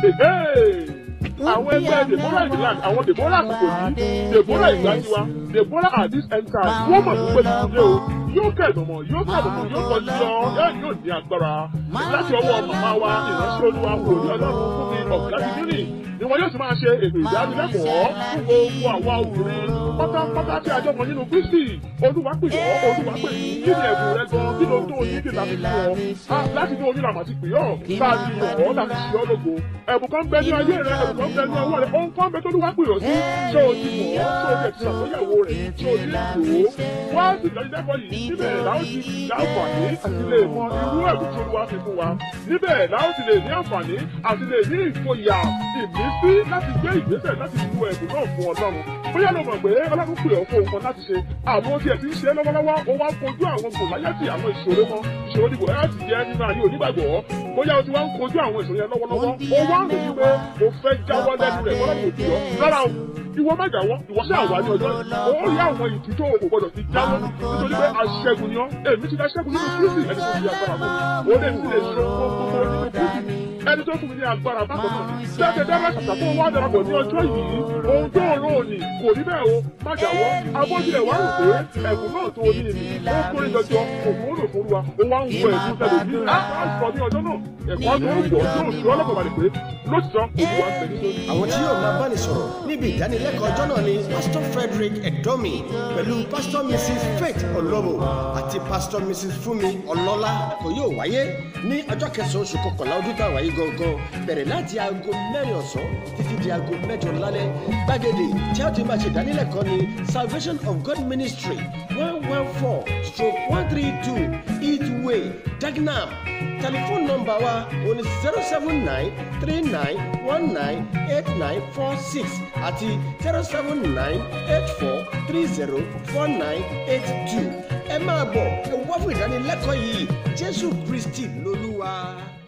àwọn ẹgbẹ́ deborah ìdílé àwọn deborah àsìkò yìí deborah ìgbàjiwa deborah at this end time wọ́n mọ̀ nípa ìdílé o yóò kẹ̀dùnmọ̀ yóò kẹ̀dùnmọ̀ yóò kọjú lọ yóò ní agbára láti ọwọ́ màmá wa ìránṣẹ́ olúwa wò ní ọlọ́run fún mi ọ̀gá dídínì ni wọn yóò sì máa ṣe ètò ìdánilẹ́kọ̀ọ́ fún gbogbo àwa obìnrin pátápátá tí a jọ mọ nínú kristi olúwa pè ọ́ olúwa pè yín kí ni ẹ̀bùn rẹ gan kí ló tó o ní kí láti fún ọ láti ní oyún làmà ti pè ọ́ láti yàn ọ́ láti ṣe ọ́ lógo ẹ̀bùn kan bẹ ní ayé rẹ ẹ̀bùn kan bẹ ní ọwọ́ rẹ ohun kan bẹ tó olúwa pè ọ́ sí ṣé o ti mọ̀ ọ́ ṣé o ti ẹ̀tì ṣàtúnyẹ̀wò rẹ̀ ṣé o ti lò ó wá sí ìdánilẹ́kọ̀ọ́ yìí níbẹ̀ láwọn ti láǹfààní àti lè mọ irú ẹ̀bùn tí olúwa fi fún wa níbẹ̀ láwọn ti lè ní àǹfààní àti lè ní ìfòyà ìmísí láti gbé ìgbésẹ̀ láti lu ẹ̀bùn náà fún ọlọ́run bóyá ló mọ̀ pé ọlọ́run pè ọ́ fún nǹkan láti ṣe àwọn tí ẹ ti ń ṣe lọ́wọ́lọ́wọ́ ó wá ń kojú àwọn gòláyàtì àwọn ìṣòro kan ìṣòro ní gòláyàtì jẹ́ nínú ayé onígbàgbọ́ bóyá o ti wá ń kojú àwọn ìṣòro yẹn lọ́wọ́lọ́wọ́ ó wá ń rò wípé o fẹ́ jáwọ́ lẹ́nu rẹ̀ kọ́lọ́run òbí ọ rárá o ìwọ má jáwọ́ ìwọ ṣáà wà ní ọjọ́ ó rí àwọn ìtú tó o gbọdọ̀ fi jáwọ́ nítorí pé aṣẹ́gun ni ọ́ èmi ti aṣẹ́gun nínú kristi ẹni tó fi agbára fún mi ó lè fi lè ṣe gbogbo nínú kristi ẹni tó fún mi ní agbára bákan náà jáde dára ṣàṣà tó wá darapọ̀ ní ọjọ́ yìí ohun tó rò òní kò rí bẹ́ẹ̀ o má jáwọ́ abọ́jìlẹ̀ wá rò pé ẹ̀bùn náà tó ní ìní ó kórè jọjọ òkú ó lò fún wa ó wá ń wọ ẹ̀bùn tẹ̀lé bí á sọ ní ọjọ́ náà ẹ̀kọ́ tó ń wọ̀ yóò ṣe ọlọ́pàá balẹ̀ pé lóṣìṣọ́ olúwa ń tẹ̀lé sórí. àwọn tí yóò máa bá ní sọ̀rọ̀ níbi ìdánilẹ́kọ̀ọ́ ọjọ́ náà ni pastor frederick edomi pẹ̀lú pastor mrs faith olobo àti pastor mrs fúnmi ọlọ́lá kò yóò wáyé ní ọjọ́ kẹsàn-án oṣù kọkànlá ọdún tá a wáyé gangan bẹ̀rẹ̀ láti aago mẹ́rin ọ̀sán títí di aago mẹ́jọ lálẹ́ gbàgede tí a ti máa ṣe ìdánilẹ́kọ̀ọ́ ni salvation of god ministry one one four stroke one three two eat way dagenham telephone number wa o ní zero seven nine three nine one nine eight nine four six àti zero seven nine eight four three zero four nine eight two ẹ máa bọ̀ ẹ wá fún ìdánilẹ́kọ̀ọ́ yìí jésù kristi lolúwa.